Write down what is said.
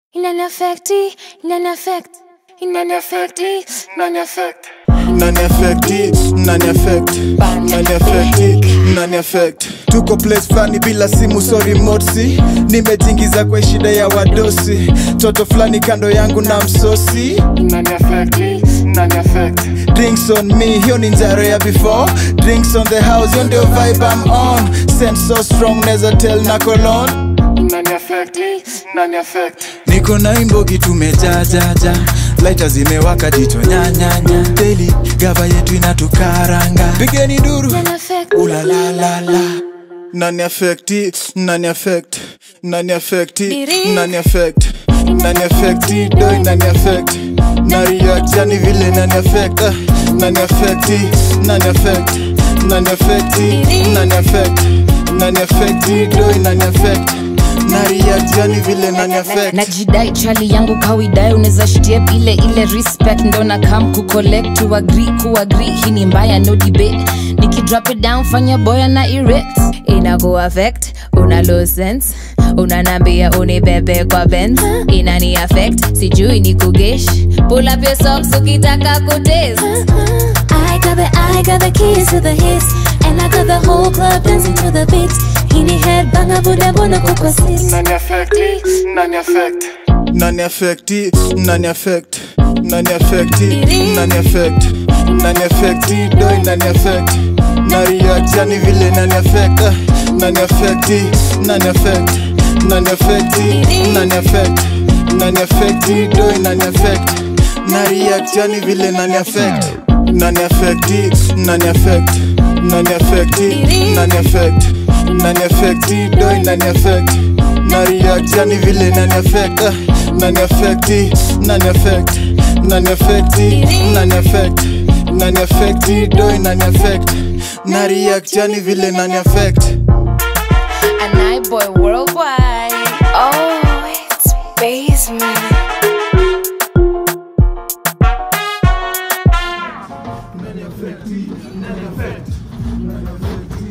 Inaniaffecti, inaniaffect, inaniaffecti, inaniaffect. nani affecti nani affect nani affecti nani affect tuko place fulani bila simu sorry motsi nimejingiza kwa shida ya wadosi toto fulani kando yangu na msosi nani affecti nani affect drinks on me hiyo ni njaro ya before drinks on the house hiyo ndio vibe I'm on sense so strong neza tell na colon nani affecti nani affect niko na imbogi tumejajaja laita zimewaka jicho nyanyanya deli gava yetu inatukaranga pigeni duru Inaniaffect, ulalalala nani affecti nani affect nani affecti Diri. nani affect nani affecti doi nani affect na react yani vile nani affect ah, nani affecti nani affect nani affecti Diri. nani affect nani affecti doi nani affect na react yani vile nani affect najidai chali yangu kawidai unaweza shitie ile ile respect ndo na kam kucollect to agree kuagree hii ni mbaya no debate nikidrop it down fanya boya na erect inaku affect una low sense unanambia unibebe kwa benz inani affect sijui ni kugesh pull up your socks ukitaka kutaste I got the, I got the keys to the hits, and I got the whole club dancing to the beat. Hini head banga buda bona kuko sis. nani affecti nani affect nani affecti nani affect nani affecti nani affect nani affecti doi nani affect na react yani vile nani affect ah, nani affecti nani affect nani affecti nani affect nani affecti doi nani affect na react yani vile nani affect nani affecti nani affect nani affecti nani affect nani affecti doi nani affect na react yani vile nani affect ah, nani affecti nani affect nani affecti nani affect nani affecti doi nani affect na react yani vile nani affect and I boy worldwide Oh, it's basement. nani affecti nani affect nani affecti